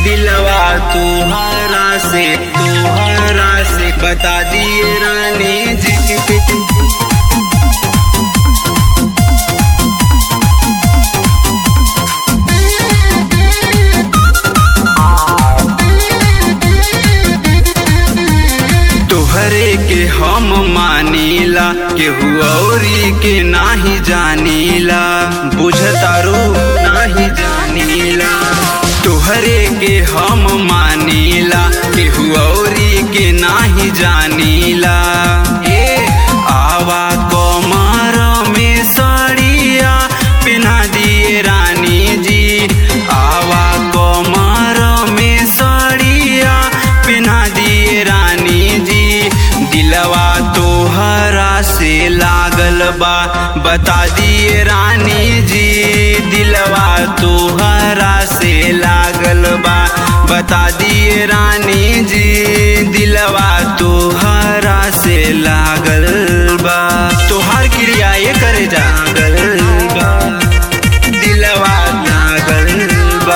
दिलवा तुहरा से तुहरा से बता दिए रानी जी तोहरे के हम मानीला केहू औरी के नाही जानीला बुझतारू नाही जानीला तोहरे के हम मानीला केहू औरी के नाही जानीला ए आवा कमर में सड़िया पिन्हा दिए रानी जी आवा कमर में सड़िया पिन्हा दिए रानी जी दिलवा तोहरा से लागल बा बता दिए रानी जी दिलवा तोहरा से लागल बा बता दिए रानी जी दिलवा तोहरा से लागल बा तोहार क्रिया ये करे जागल बा दिलवा लागल बा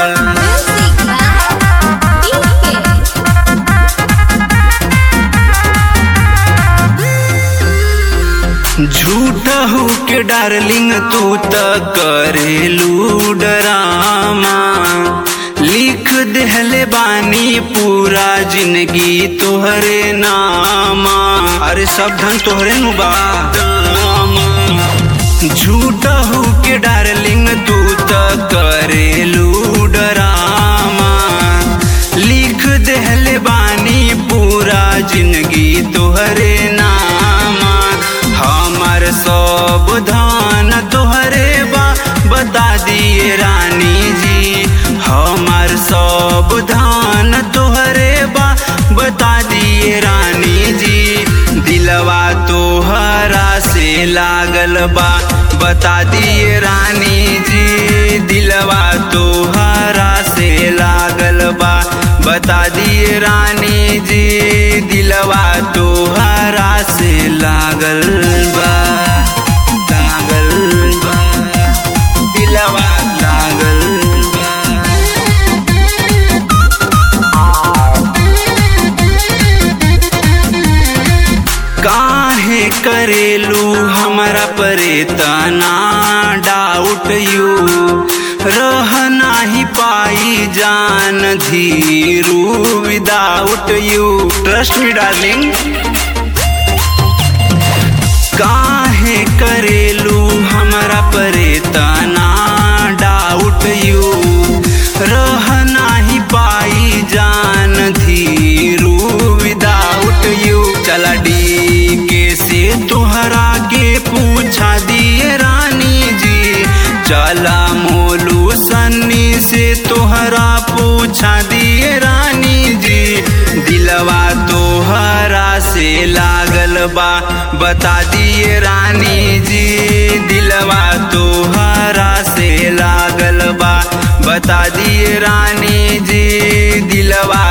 झूठ हो के डार्लिंग तू त करेलू डरामा लिख देहले बानी पूरा जिंदगी तोहरे नामा अरे सब धन तोहरे नु बा झूठ हो के डार्लिंग तू त करेलू डरामा लिख देहले बानी पूरा जिंदगी तोहरे नामा हमर सब धान तोहरे बा बता दिए रानी जी हमर सब धान तोहरे बा बता दिए रानी जी दिलवा तोहरा से लागल बा बता दिए रानी जी दिलवा तोहरा से लागल बा बता दिए रानी जी दिलवा तोहरा से लागल बा लागल बा दिलवा लागल बा काहे करेलू हमरा परे तना डाउट यू रह नाही पाई जान Dhiru without you trust me darling काहे करेलू हमरा परे तना डाउट यू रह नाही पाई जान धीरू विदाउट यू चला डी के से तोहरा के पूछा दिए रानी जी चला मोलू सन्नी से तोहरा पूछा दिए रानी जी दिलवा तोहरा से लागल बा बता दिए रानी जी दिलवा तोहरा से लागल बा बता दिए रानी जी दिलवा